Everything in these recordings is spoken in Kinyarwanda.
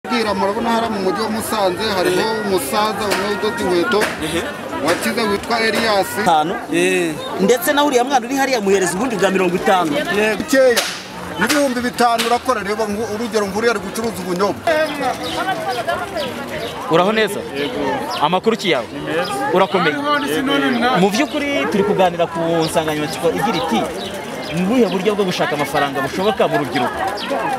kubera murabona hariya mu mujyi wa Musanze hariho umusaza umwe udoda inkweto wakize witwa Elias itanu ndetse nawe uriya mwana uri hariya muhereza ubundi bwa mirongo itanu bukeya n'ibihumbi bitanu urakora reba ngu- urugero nk'uriya ari gucuruza ubunyobwa uraho neza amakuru ki yawe urakomeye mu by'ukuri turi kuganira ku nsanganyamatsiko igira iti ni ubuhe buryo bwo gushaka amafaranga bushoboka mu rubyiruko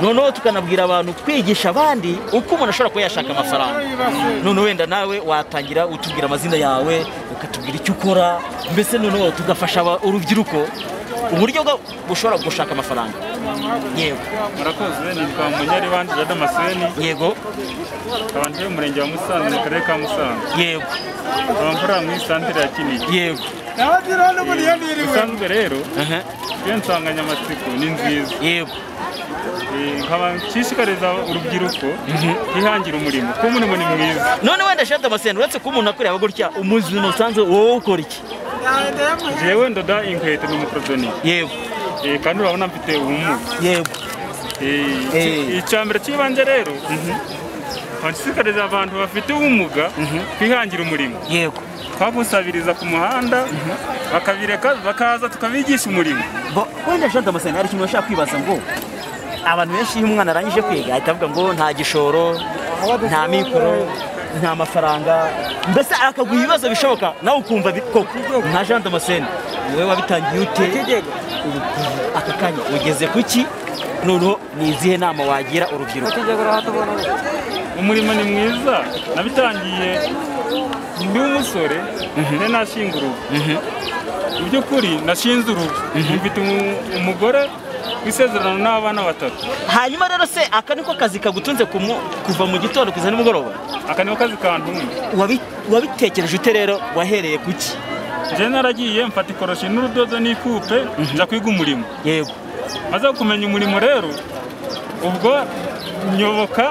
noneho tukanabwira abantu kwigisha abandi uko umuntu ashobora kuba yashaka amafaranga none wenda nawe watangira utubwira amazina yawe ukatubwira icyo ukora mbese noneho tugafasha aba- urubyiruko uburyo bwo- bushobora gushaka amafaranga yego murakoze nitwa munyaribandi jean damascene yego abantu bo mu murenge wa musanze mu karere ka musanze yego abamvura muri santire ya kinigi yego ubusanzwe rero aha, iyo nsanganyamatsiko ni nziza yego Eh, nkaba nshishikariza urubyiruko kwihangira umurimo kuko umurimo ni mwiza none wenda shati amasenda uretse ko umuntu akureba gutya umuzima usanzwe wowe ukora iki jewe ndoda inkweto ni umukorodoni yego Eh, kandi urabona mfite ubumuga yego Eh, Eh. icya mbere cy'ibanze rero nkaba nshishikariza abantu bafite ubumuga kwihangira umurimo yego twabusabiriza ku muhanda bakabireka bakaza tukabigisha umurimo Bo- wenda shati amasenda hari ikintu bashaka kwibaza ngo abantu benshi iyo umwana arangije kwiga ahita avuga ngo nta gishoro nta mikoro nta mafaranga mbese akaguha ibibazo bishoboka nawe ukumva bi- koko nta jante amasenda wowe wabitangiye ute Ubu kuva aka kanya ugeze ku ki noneho ni izihe nama wagira urubyiruko umurimo ni mwiza nabitangiye ndi umusore nari nashinga urugo mu by'ukuri nashinze urugo mfite umu- umugore w'isezerano n'abana batatu hanyuma rero se aka niko kazi kagutunze ku mu- kuva mu gitondo kugeza nimugoroba aka niho kazi kantumye Wabi- wabitekereje ute rero wahereye ku ki njyewe naragiye mfata ikoroshi n'urudodo n'ikupe njya kwiga umurimo yego maze kumenya umurimo rero ubwo nyoboka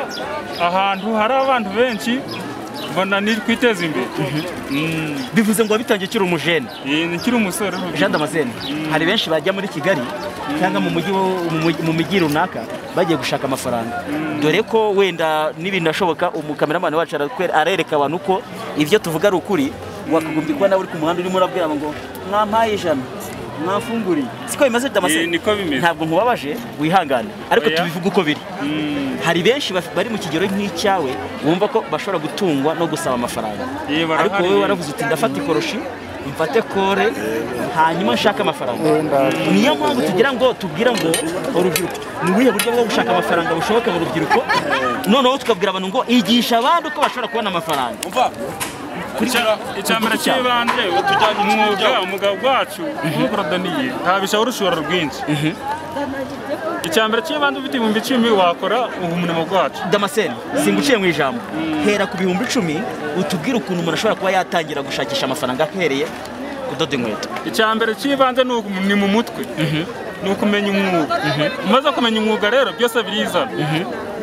ahantu hari abantu benshi mbona ni kwiteza imbere Mm. bivuze ngo wabitangiye ukiri umujene Eh, nkiri umusore urubyiruko. jean damascene hari benshi bajya muri kigali cyangwa mu mujyi wo- mu mujyi- mu mijyi runaka bagiye gushaka amafaranga dore ko wenda n'ibintu ashoboka umukameramani wacu arakwe- arereka abantu uko ibyo tuvuga ari ukuri wakagombye kuba nawe uri ku muhanda urimo urabwira abantu ngo mwampaye ijana mwafunguriye siko bimeze Eh, damascene niko bimeze ntabwo nkubabaje wihangane ariko Oya. tubivuga uko biri Mm. hari benshi baf- bari mu kigero nk'icyawe bumva ko bashobora gutungwa no gusaba amafaranga Ye, barahari. ariko wowe waravuze uti ndafata ikoroshi mfate kore hanyuma nshake amafaranga niyo mpamvu tugira ngo tubwira ngo urubyiruko ni ubuhe buryo bwo gushaka amafaranga bushoboka mu rubyiruko noneho tukabwira abantu ngo igisha abandi uko bashobora kubona amafaranga Icya- icya mbere cy'ibanze utujya umwuga umugabo wacu w'ubukorodoniye ntabisha urushora rwinshi icya mbere cy'ibanze ufite ibihumbi icumi wakora ubu umurimo wacu damascene singuciye mu ijambo hera ku bihumbi icumi utubwire ukuntu umuntu ashobora kuba yatangira gushakisha amafaranga ahereye kudoda inkweto icya mbere cy'ibanze ni uku- ni mu mutwe ni ukumenya umwuga umaze kumenya umwuga rero byose birizana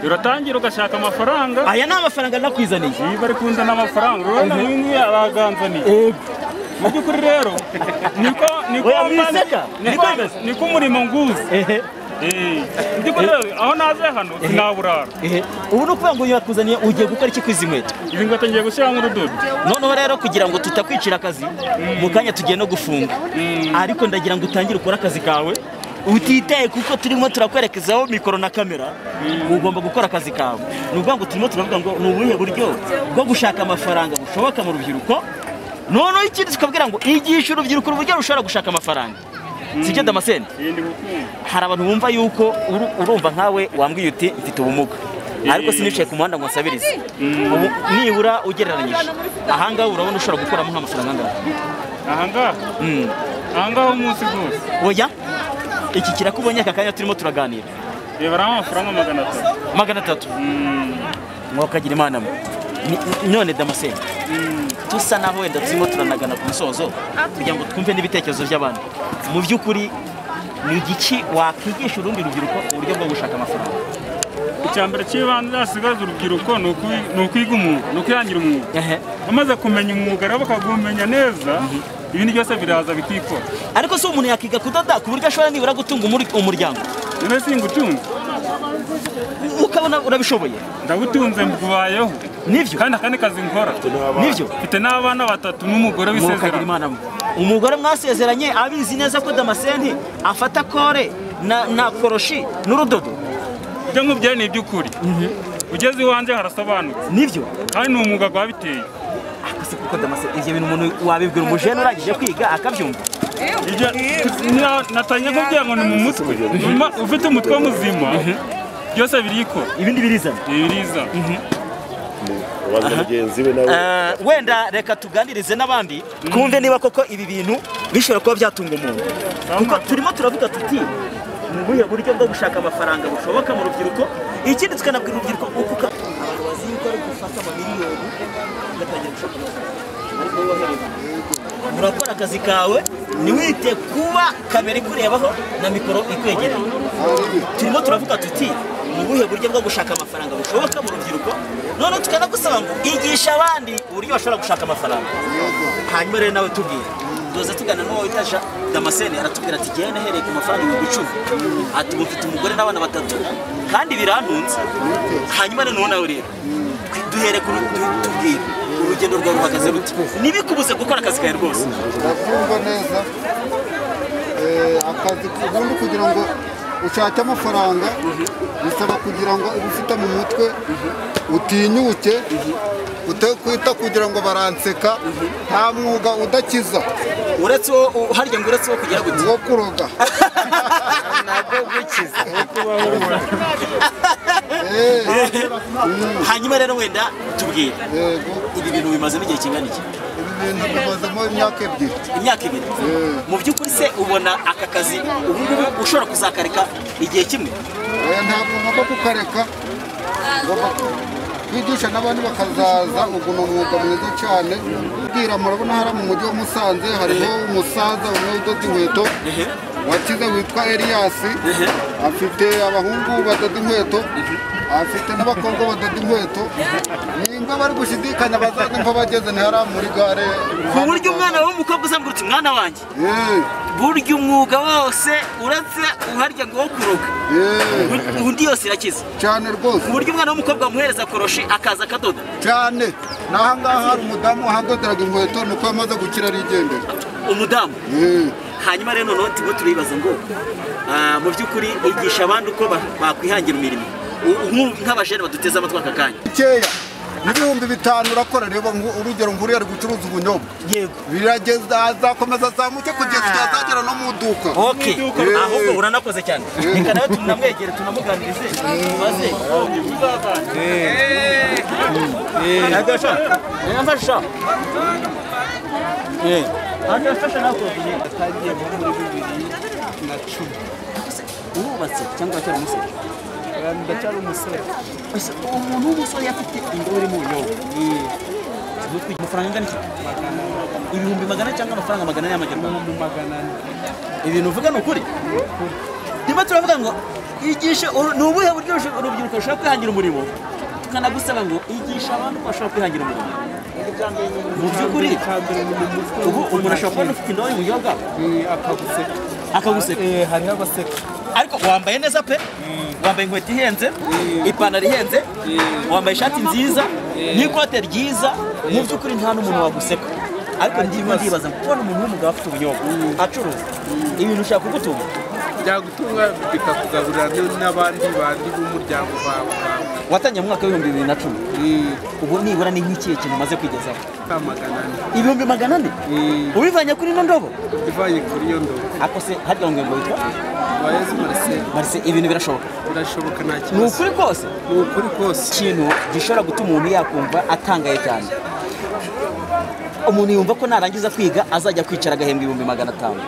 uratangira ugashaka amafaranga aya ni amafaranga nakwizaniye iyi bari kunzana amafaranga urabona uyu nguyu araganzaniye mu by'ukuri rero niko niko Oya, mwiseka? Niko bimeze? niko umurimo nguzi ehe Eh, ndi kureba aho naze hano sinaburara Ehe, ubu ni ukuvuga ngo yakuzaniye ugiye gukora iki kwizi inkweto izi ngweto ngiye gushyiramo urudodo noneho rero kugira ngo tutakwicira akazi mu kanya tugiye no gufunga ariko ndagira ngo utangire ukore akazi kawe utitaye kuko turimo turakwerekezaho mikoro na kamera ugomba gukora akazi kawe ni ukuvuga ngo turimo turavuga ngo ni ubuhe buryo bwo gushaka amafaranga bushoboka mu rubyiruko noneho ikindi tukabwira ngo igisha urubyiruko uburyo rushobora gushaka amafaranga sibyo damascene iyi ndi gukumva hari abantu bumva yuko uru- urumva nkawe wambwiye uti mfite ubumuga ariko sinicaye ku muhanda ngo nsabirize ubu nibura ugereranyije ahangaha urabona ushobora gukuramo nk'amafaranga angana aha ngaha Mm. aha ngaha umunsi wose oya iki kirakubonye aka kanya turimo turaganira reba ari amafaranga magana atatu magana atatu mwakagira imana mwe Ni- none damascene dusa naho wenda turimo turanagana ku musozo kugira ngo twumve n'ibitekerezo by'abantu mu by'ukuri ni igiki wakwigisha urundi rubyiruko uburyo bwo gushaka amafaranga icya mbere cy'ibanze hasigaza urubyiruko ni ukwi- ni ukwiga umwuga ni ukwihangira umwuga Ehe. bamaze kumenya umwuga rero bakawumenya neza ibindi byose biraza bikikora ariko se umuntu yakiga kudoda ku buryo ashobora nibura gutunga umur- umuryango rero singutunze ukaba ndabona urabishoboye ndabutunze mbubayeho nibyo kandi akandi kazi nkora nibyo mfite n'abana batatu n'umugore mukagira w'isezerano imana mwe umugore mwasezeranye abizi neza ko damasenti afata kore na, na koroshi n'urudodo ibyo nkubwiye ni iby'ukuri ugeze iwanjye harasobanutse nibyo kandi ni umwuga rwabiteye akase kuko damasenti ibyo bintu umuntu wabibwira umujene urangije kwiga akabyumva Ibyo- na- natangiye kuvuga ngo ni mu mutwe Nyuma- ufite umutwe muzima byose birikora ibindi birizana ibi biriza baza mugenzi we nawe Eh, wenda reka tuganirize n'abandi twumve niba koko ibi bintu bishobora kuba byatunga umuntu kuko turimo turavuga tuti ni ubuhe buryo bwo gushaka amafaranga bushoboka mu rubyiruko ikindi tukanabwira urubyiruko uko uka- abantu bazi yuko ari gufata amamiliyoni ugatangira gushaka amafaranga ariko wowe wahereye kure. urakora akazi kawe ntiwite kuba kamera ikurebaho na mikoro ikwegereye turimo turavuga tuti ni ubuhe buryo bwo gushaka amafaranga bushoboka mu rubyiruko none tukanagusaba ngo igisha abandi uburyo bashobora gushaka amafaranga hanyuma rero nawe tubwire tuza tugana n'uwo witasha damascene aratubwira ati jyewe nahereye ku mafaranga ibihumbi icumi ati ubu mfite umugore n'abana batatu kandi birantunze hanyuma rero nawe rero duhere ku ru- tu- tubwire urugendo rwawe ruhagaze rute ntibikubuze gukora akazi kawe rwose ndakumva neza Eh, akazi ubundi kugira ngo ushake amafaranga bisaba kugira ngo uba ufite mu mutwe utinyuke ute- kwita kugira ngo baranseka nta mwuga udakiza uretse uwo u- harya ngo uretse uwo kugira gute wo kuroga ntabwo gukiza Eh, hanyuma rero wenda tubwire yego ibi bintu bimazemo igihe kingana iki ibi bintu bimazemo imyaka ebyiri imyaka ibiri mu by'ukuri se ubona aka kazi ubu ngubu ushobora kuzakareka igihe kimwe Eh, ntabwo ngomba kukareka ngomba ku- kwigisha n'abandi bakazaza ubu ni umwuga mwiza cyane kubwira murabona hariya mu mujyi wa musanze hariho umusaza umwe udoda inkweto wakize witwa eliyasi afite abahungu badoda inkweto afite n'abakobwa badoda inkweto nimba bari gushidikanya bazaze mpfa bageze ntihariya muri gare ku buryo umwana w'umukobwa uzambwira uti mwana wanjye Eh, burya umwuga wose uretse uharya ngo wo kuroga eh, undi- undi yose irakiza cyane rwose ku buryo umwana w'umukobwa wamuhereza koroshi akaza akadoda cyane n'ahangaha hari umudamu wahandoderaga inkweto ni uko yamaze gukira arigendera umudamu Eh. hanyuma rero noneho turimo turibaza ngo ah, mu by'ukuri igisha abandi uko ba- bakwihangira imirimo U- nk'ubu nk'abajene baduteze amatwi aka kanya bikeya n'ibihumbi bitanu urakora reba ngu- urugero nkuriya ari gucuruza ubunyobwa yego birageza azakomeza azamuke kugeza igihe azagera no mu iduka Okay. ahubwo uranakoze cyane reka nawe tunamwegere tunamuganirize tubaze agasha agasha agasha nako biye kagiye muri bibiri na cumi urubatse cyangwa cyari umusore ndacyari umusore gusa umuntu w'umusore afite indobo irimo ubunyobwa ni ukugira amafaranga angana iki? ibihumbi magana cyangwa amafaranga magana ane y'amajyaruguru ibintu uvuga ni ukuri turimo turavuga ngo igisha uru- ni ubuhe buryo usho- urubyiruko rushobora kwihangira umurimo tukanagusaba ngo igisha abantu uko bashobora kwihangira umurimo mu by'ukuri ubu umuntu ashobora kubona ufite indobo y'ubunyobwa akaguseka akaguseka eh hariho abaseka ariko wambaye neza pe wambaye inkweto ihenze ipantaro ihenze wambaye ishati nziza n'ikote ryiza mu by'ukuri nta n'umuntu waguseka ariko ndimo ndibaza ngo kubona umuntu w'umugabo afite ubunyobwa acuruza ibintu ushaka kugutunga byagutunga bikakugaburira n- n'abandi bandi b'umuryango wawe wawe watangiye mu mwaka w'ibihumbi bibiri na cumi Eh, ubu nibura ni nk'ikihe kintu umaze kwigezaho ka magana ane ibihumbi magana ane Eh, ubivanye kuri ino ndobo ivanye kuri iyo ndobo ako se harya ngo ngo witwa wayezi marcel marise ibintu birashoboka birashoboka nta ni kibazo ukuri kose ni ukuri kose ikintu gishobora gutuma umuntu yakumva atangaye cyane umuntu yumva ko narangiza kwiga azajya kwicara agahembwa ibihumbi magana atanu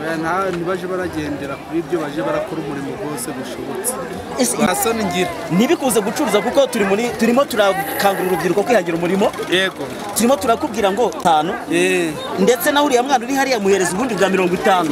oya nta- ntibaje baragendera kuri ibyo baje barakora umurimo wose bushobotse Ese- basoni ngira ntibikuze gucuruza kuko turi muri- turimo turakangurira urubyiruko kwihangira umurimo yego turimo turakubwira ngo tanu eh ndetse na uriya mwana uri hariya muhereza ubundi bwa mirongo itanu